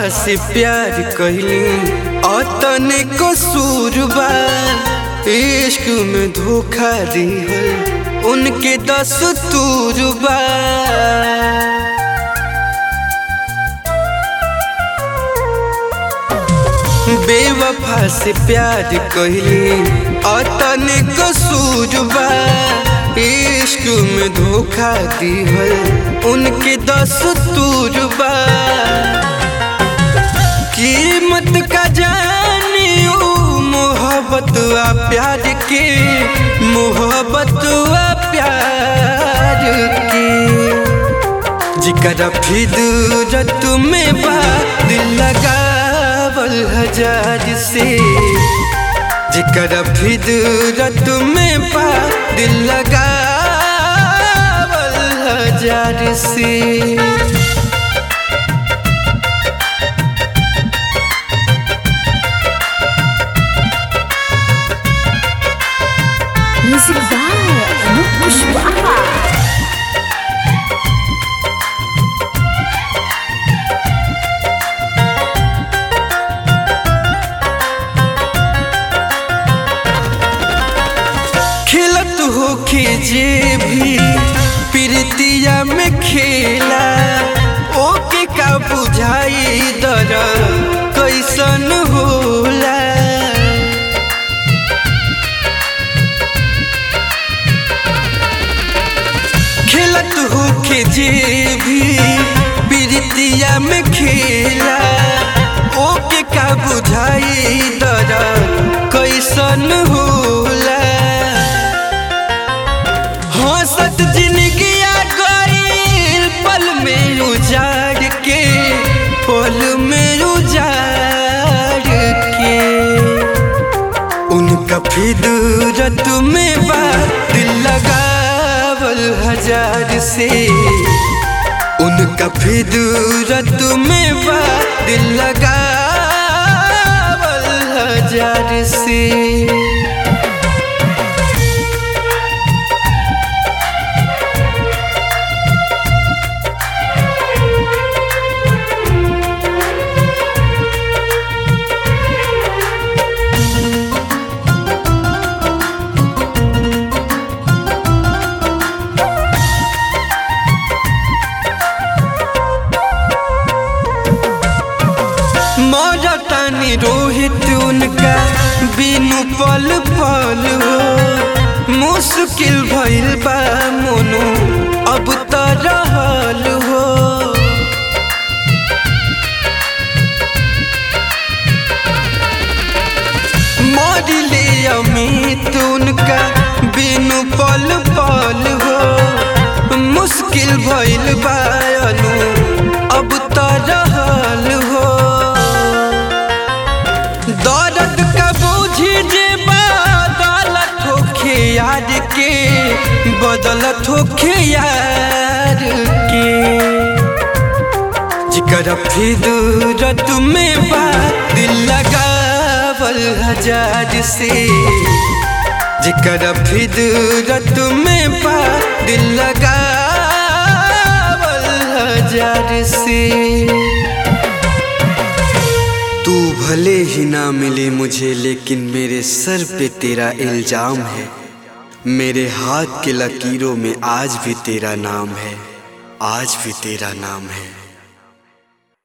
से प्यार कहली अतने कसूर बा इश्क में धोखा दिहल उनके दस तूर बा बेवफा से प्यार कहली अतने कसूर बा इश्क में धोखा दिहल उनके दस तूर बा कीमत का जानियो मोहब्बत आ प्यार के मोहब्बत आ प्यार के जिकरा फिदरत में बा दिल लगावल हजार से जिकरा फिदरत में बा दिल लगावल हजार से Music by Anup Pushpaha. खिलत हो जे भी प्रीतिया में खेला ओके का बुझाई दर कैसन होला खिलत हो जे भी प्रीतिया में खेला ओके का बुझाई दर कैसन होला हंसत जिंदगिया गईल पल में उजाड़ के पल में उजाड़ के उनका फिदरत में बा दिल लगावल हजार से उनका फिदरत में बा दिल लगावल हजार से मरतानी रोहित उनका बिनु पल पल हो मुश्किल भइल बा मोनो अब त रहल हो मरिले अमित उनका बिनु पल पल हो मुश्किल भइल बा अनु अब त रहल हो दर्द का बूझी जे बदलत होखे यार के बदलत होखे यार के जिकर फिदरत में बा दिल लगावल हजार से जिकर फिदरत में बा दिल लगावल हजार से तू भले ही ना मिले मुझे लेकिन मेरे सर पे तेरा इल्जाम है मेरे हाथ के लकीरों में आज भी तेरा नाम है आज भी तेरा नाम है